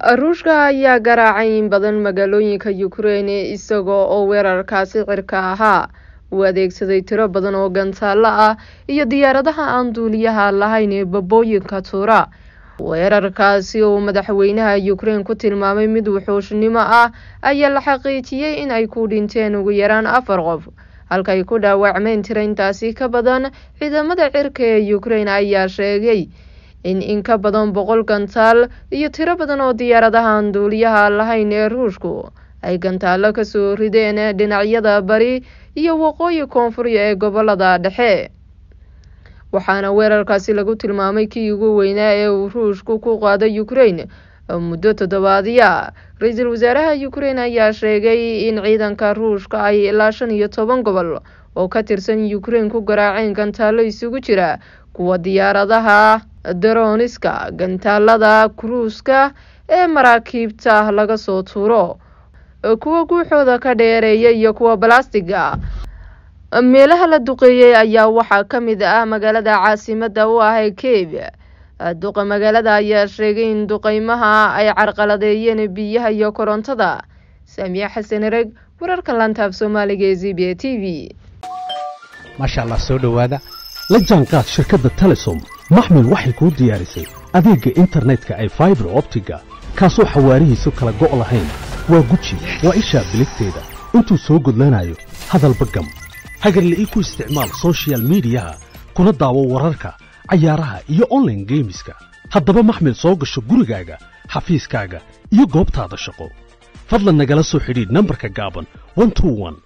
ruushka ayaa garaacay in badan magaalooyinka ukrein isagoo oo weerarkaasi cirka ahaa uu adeegsaday tiro badan oo gantaalo ah iyo diyaaradaha aan duuliyaha lahayn ee babooyinka tuura weerarkaasi uu madaxweynaha ukrein ku tilmaamay mid wuxuushnimo ah ayaa la xaqiijiyey in ay ku dhinteen ugu yaraan afar qof halka ay ku dhaawacmeen tiro intaasi ka badan ciidamada cirka ee ukrein ayaa sheegay in in ka badan boqol gantaal iyo tiro badan oo diyaaradahan duuliyaha lahayn ee ruushku ay gantaalo kasoo rideen dhinacyada bari iyo waqooyi koonfuri ee gobolada dhexe waxaana weerarkaasi lagu tilmaamay kii ugu weynaa ee uu ruushku ku qaaday ukrein muddo toddobaadya ra-iisul wasaaraha ukrein ayaa sheegay in ciidanka ruushka ay ilaa shan iyo toban gobol oo ka tirsan ukrein ku garaaceen gantaalo isugu jira kuwa diyaaradaha daroniska gantaalada kuruuska ee maraakiibta laga soo tuuro kuwa guuxooda ka dheereeya iyo kuwa balastiga meelaha la duqeeyey ayaa waxaa ka mid ah magaalada caasimada u ah ee kiev duqa magaalada ayaa sheegay in duqeymaha ay carqaladeeyeen biyaha iyo korontada saamiye xasan ereg wararka lantaab soomaaliga ee z b a t v maasha allah soo dhowaada la jaanqaad shirkadda telesom maxmil waxay kuu diyaarisay adeegga internetka ay faibar optiga kaasoo xawaarihiisu kala go' lahayn waa guji waa ishaa biligteeda intuu soo gudlanayo hadalba gam hagarle ii ku isticmaal sochial midiyaha kuna daawo wararka cayaaraha iyo onlaine geemiska haddaba maxmil soo gasho gurigaaga xafiiskaaga iyo goobtaada shaqo fadlan nagala soo xidhiidh nambarka gaaban